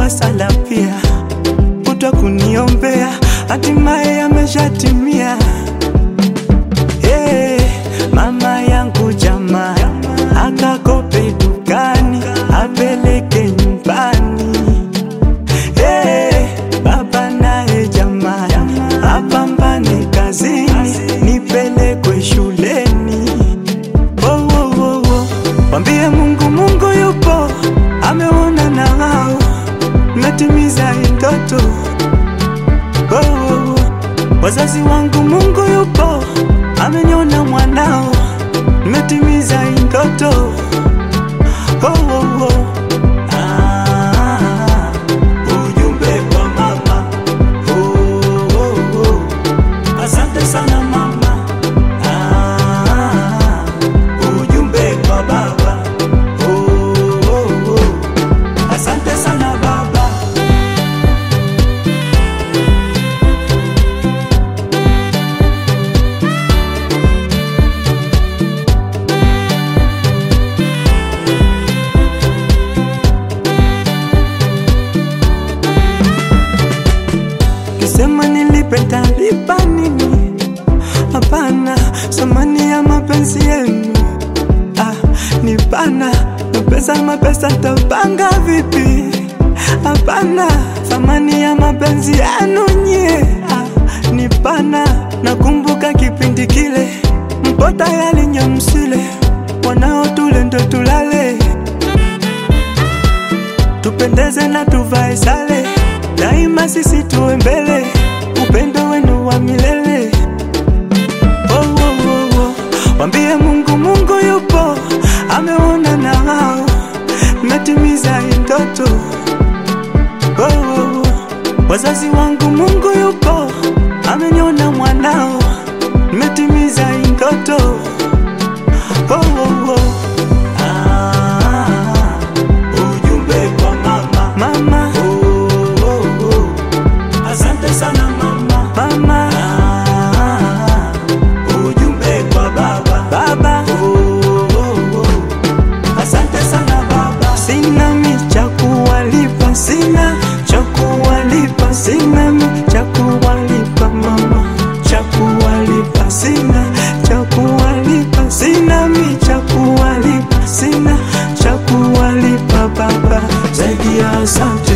kwa sala pia, kutwa kuniombea, hatimaye yameshatimia. Hey, mama yangu jamaa akakope dukani apeleke nyumbani. Hey, baba naye jamaa apambane kazini nipelekwe shuleni. Oh, oh, oh, oh. Mwambie Mungu, Mungu yupo, ameona na hao natimiza hii ndoto. Oh, oh, oh. Wazazi wangu, Mungu yupo, ameniona mwanao, nimetimiza hii ndoto. Oh, oh, oh. Ah, ujumbe kwa mama. Oh, oh, oh. Asante sana mama. Ah, ujumbe kwa baba. Oh, oh, oh. Asante sana baba. Kisema nilipe talipa nini? Hapana, samani ya mapenzi yenu ah, ni pana na pesa mapesa tapanga vipi? Hapana, thamani ya mapenzi yenu nyie ah, ni pana. Nakumbuka kipindi kile mpo tayari nyamsile, wanao tule ndo tulale, tupendeze na tuvae sale, daima sisi tuwe mbele, upendo wenu wa milele. Oh, oh, oh, oh. Wambie Mungu, Mungu yupo, ameona na hao, natimiza hii ndoto. Oh, oh, oh. Wazazi wangu, Mungu yupo, ameniona mwanao, nimetimiza hii ndoto. Oh, oh, oh. Ah, ujumbe kwa mama. Mama. Oh, oh, oh. Asante sana mama. Mama. Ah, ujumbe kwa baba. Baba. Oh, oh, oh. Asante sana baba. Sina mi cha kuwalipa, sina cha kuwalipa, sina mi cha kuwalipa mama, cha kuwalipa, sina cha kuwalipa, sina mi cha kuwalipa, sina cha kuwalipa baba, zaidi ya asante